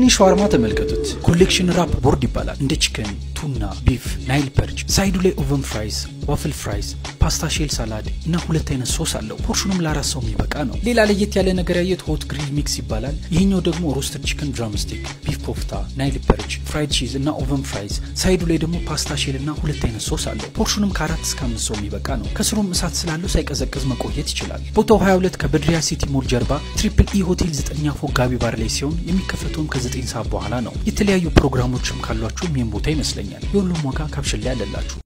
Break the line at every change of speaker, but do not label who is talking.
ይህንን ሸዋርማ ተመልከቱት። ኮሌክሽን ራፕ ቦርድ ይባላል። እንደ ቺከን፣ ቱና፣ ቢፍ፣ ናይል ፐርች፣ ሳይዱ ላይ ኦቨን ፍራይስ፣ ዋፍል ፍራይስ፣ ፓስታ ሼል ሳላድ እና ሁለት አይነት ሶስ አለው። ፖርሽኑም ለአራት ሰው የሚበቃ ነው። ሌላ ለየት ያለ ነገር ያየት ሆት ግሪል ሚክስ ይባላል። ይህኛው ደግሞ ሮስተድ ቺከን ድራምስቲክ፣ ቢፍ ኮፍታ፣ ናይል ፐርች፣ ፍራይድ ቺዝ እና ኦቨን ፍራይስ፣ ሳይዱ ላይ ደግሞ ፓስታ ሼል እና ሁለት አይነት ሶስ አለው። ፖርሽኑም ከአራት እስከ አምስት ሰው የሚበቃ ነው። ከስሩም እሳት ስላለው ሳይቀዘቅዝ መቆየት ይችላል። ቦታው 22 ከበድሪያ ሲቲ ሞል ጀርባ ትሪፕል ኢ ሆቴል ዘጠኛ ፎቅ ጋቢ ባር ላይ ሲሆን የሚከፈተውም ከዘጠኝ ሰዓት በኋላ ነው። የተለያዩ ፕሮግራሞችም ካሏችሁም ይህም ቦታ ይመስለኛል። የሁሉም ዋጋ ካፕሽን ላይ አለላችሁ።